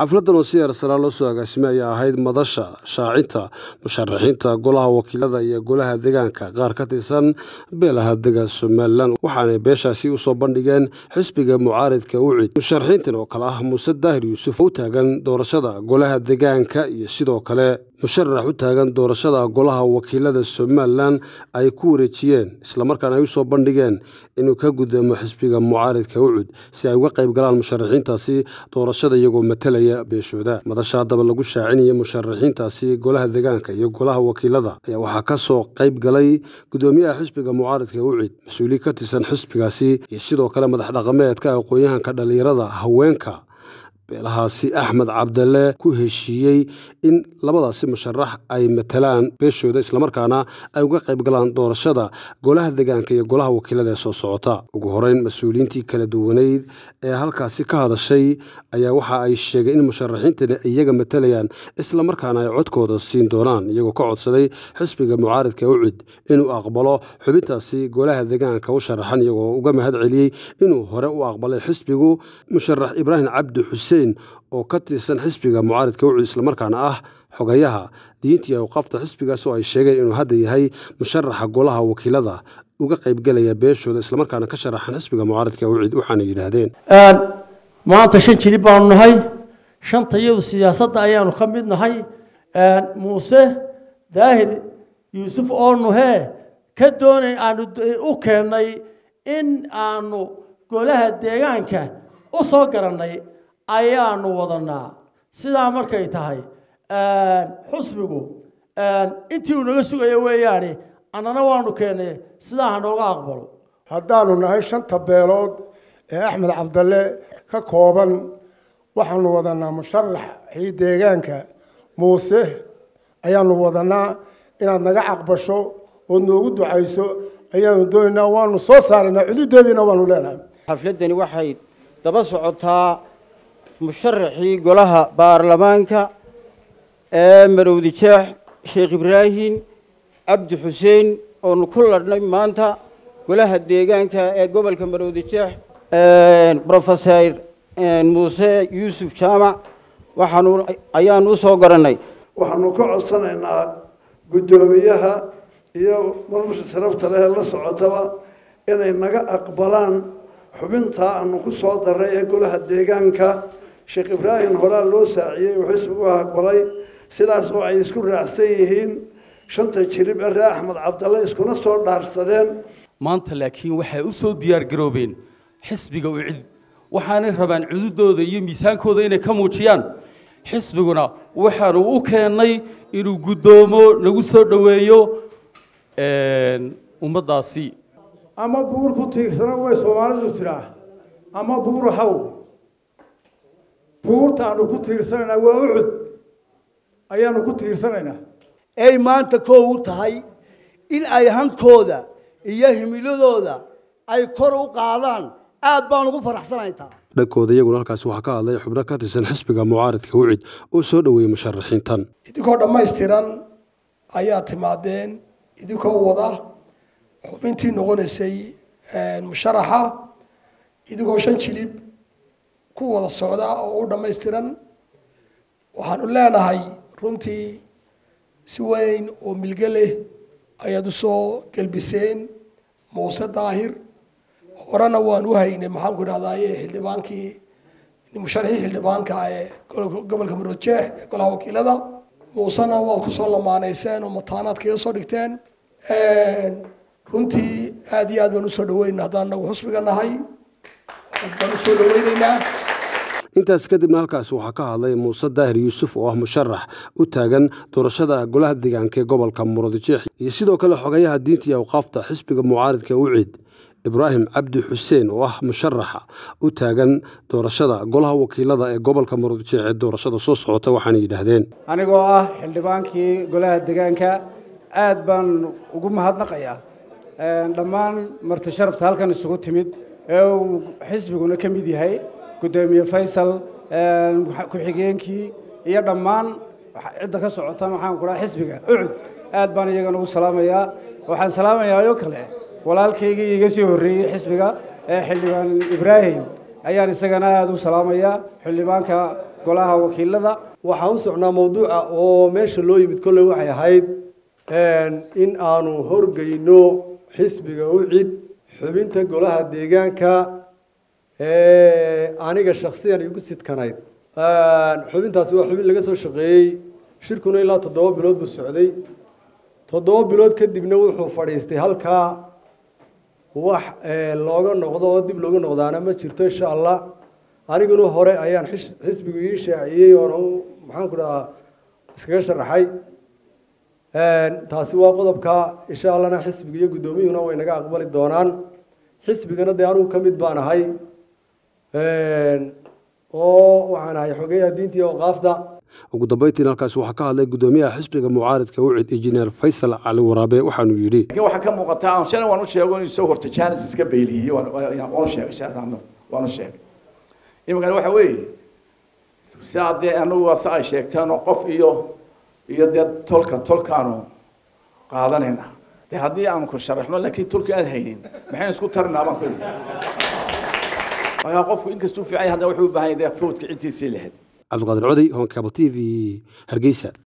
xafladan oo si heersaraa loo soo agaasimay ayaa ahayd madasha shaacinta musharaxiinta golaha wakiilada iyo golaha deegaanka qaar ka tirsan beelaha dega somalilan waxaanay beeshaasi usoo bandhigeen xisbiga mucaaridka ucid musharaxiintan oo kale ah muuse daahir yuusuf oo u taagan doorashada golaha deegaanka iyo sidoo kale musharax u taagan doorashada golaha wakiilada somalilan ay ku wareejiyeen islamarkaana ay usoo bandhigeen inuu ka gudoomo xisbiga mucaaridka ucud si ay uga qayb galaan musharaxiintaasi doorashada iyagoo matalaya beeshooda madasha haddaba lagu shaacinaya musharaxiintaasi golaha deegaanka iyo golaha wakiilada ayaa waxaa ka soo qayb galay gudoomiyaha xisbiga mucaaridka ucid mas-uuliin ka tirsan xisbigaasi iyo sidoo kale madax dhaqameedka aqoon-yahanka dhallinyarada haweenka beelahaasi axmed cabdalle ku heshiiyey in labadaasi musharax ay matalaan beeshooda islamarkaana ay uga qayb galaan doorashada golaha deegaanka iyo golaha wakiilada ee soo socota ugu horeyn mas-uuliyiintii kala duwaneyd ee halkaasi ka hadashay ayaa waxa ay sheegeen in musharaxiintani iyaga matalayaan islamarkaana ay codkooda siin doonaan iyagoo ka codsaday xisbiga mucaaridka ucid inuu aqbalo xubintaasi golaha deegaanka u sharaxan iyagoo uga mahad celiyey inuu hore u aqbalay xisbigu musharax ibraahim cabdi xuseen oo ka tirsan xisbiga mucaaridka ucud islamarkaana ah xogayaha diintii awqaafta xisbigaas oo ay sheegeen inuu hadda yahay musharaxa golaha wakiilada uga qaybgelaya beeshooda islamarkaana ka sharaxan xisbiga mucaaridka ucid waxaana yidhaahdeen maanta shan jilib baanu nahay shanta iyadu siyaasadda ayaanu ka mid nahay muuse daahir yuusuf oonu hee ka doonayn aanu u keennay in aanu golaha deegaanka u soo garannay ayaanu wadanaa sidaa markay tahay xusbigu intii uu naga sugayo weeyaane annana waanu keennay sidaa ha nooga aqbalo haddaanu nahay shanta beelood ee axmed cabdalle ka kooban waxaanu wadanaa musharaxii deegaanka muuse ayaanu wadanaa inaad naga caqbasho ood noogu ducayso ayaanu doonaynaa waanu soo saaraynaa cududeediina waanu leenahay xafladdani waxay daba socotaa musharaxii golaha baarlamaanka ee marowdi jeex sheekh ibraahim cabdi xuseen oonu ku ladhnay maanta golaha deegaanka ee gobolka marowdi jeex rofeser muuse yuusuf jaamac waxaanu ayaanu u soo garannay waxaanu ka codsanaynaa guddoomiyaha iyo marmusha sarafta leh la socotaba inay naga aqbalaan xubintaa aanu ku soo daray ee golaha deegaanka sheekh ibraahim horaa loo saaciyey uu xisbigu aqbalay sidaas oo ay isku raacsan yihiin shanta jirib ee ree axmed cabdalle iskuna soo dhaarsadeen maanta laakiin waxay u soo diyaar garoobeen xisbiga u cid waxaanay rabaan cududooda iyo miisaankooda inay ka muujiyaan xisbiguna waxaanu u keennay inuu guddoomo nagu soo dhoweeyo ummaddaasi ama buur ku tiirsana way soomaalidu tiraa ama buur haw buurtaanu ku tiirsanaynaa waa ucud ayaanu ku tiirsanaynaa ay maanta koow u tahay in ay hankooda iyo himiladooda ay kor u qaadaan aad baan ugu faraxsanayntaa dhankooda iyaguna halkaasi waxaa ka hadlay xubno ka tirsan xisbiga mucaaridka ucid oo soo dhoweeyey musharaxiintan idinkoo dhammaystiran ayaa timaadeen idinkoo wada xubintii noqonaysay musharaxa idinkoo shan jilib ku wada socda oo u dhammaystiran waxaanu leenahay runtii si weyn oo milge leh ayaad u soo gelbiseen muuse daahir horena waan u haynay maxaanku idhahdaye xildhibaankii musharaxii xildhibaanka ee gobolka maroodjeex ee golaha wakiilada muusena waad kusoo lamaanayseen oo mataanaad kaga soo dhigteen runtii aad iyo aad baan usoo dhaweynaa haddaan nagu xusbiga nahay aad baan usoo dhaweyneynaa intaas kadibna halkaasi waxaa ka hadlay muuse daahir yuusuf oo ah musharax u taagan doorashada golaha deegaanka ee gobolka murudijeex iyo sidoo kale xogayaha diinta iyo awqaafta xisbiga mucaaridka ucid ibraahim cabdi xuseen oo ah musharaxa u taagan doorashada golaha wakiilada ee gobolka murudijeex ee doorashada soo socota waxaana yidhaahdeen anigoo ah xildhibaankii golaha deegaanka aad baan ugu mahadnaqayaa dhammaan marti sharafta halkan isugu timid ee uu xisbiguna ka mid yahay guddoomiye faysal ku-xigeenkii iyo dhammaan cidda ka socota maxaan ku dhaha xisbiga ucud aad baan iyagana ugu salaamayaa waxaan salaamayaa oo kale walaalkaygii iga sii horreeyey xisbiga ee xildhibaan ibraahim ayaan isagana aada u salaamayaa xildhibaanka golaha wakiilada waxaan u socnaa mawduuca oo meesha loo yimid kolley waxay ahayd in aanu horgeyno xisbiga ucid xubinta golaha deegaanka aniga shaksiyan igu sidkanayd xubintaasi waa xubin laga soo shaqeeyey shirkuna ilaa toddoba bilood buu socday toddoba bilood kadibna wuxuu fadhiistay halkaa wax looga noqdo oo dib looga noqdaana ma jirto insha allah aniguna hore ayaan xisbigu ii shaaciyey oona maxaan ku dhahaa iskaga sharaxay taasi waa qodobka insha allahna xisbiga iyo guddoomiyuhuna way naga aqbali doonaan xisbigana dee anugu ka mid baan ahay oo waxaan ahay xogeyaha diinta iyo awqaafda ugu dambeyntiin halkaasi waxaa ka hadlay guddoomiyaha xisbiga mucaaridka ucid injineer faysal cali waraabe waxaanu yidhi laakiin waxaa ka muuqata aan shalay waan u sheego inuu soo hortay jaanis iska beyliyey waan u sheegay shaadano waan u sheegay iminkana waxa weeye sidaa dee anagu waa si ay sheegteen oo qof iyo iyo dee tolka tolkaanu qaadanayna dee haddii aanu ku sharaxno laakiin tolka aad haynin maxaynu isku tarinaa baan ku yidhi markaa qofku inkastuu fiican yahay haddana wuxuu u baahan yahay dee foodka cidtiisii lahayd cabdiqaadir coday honkable t v hargeysa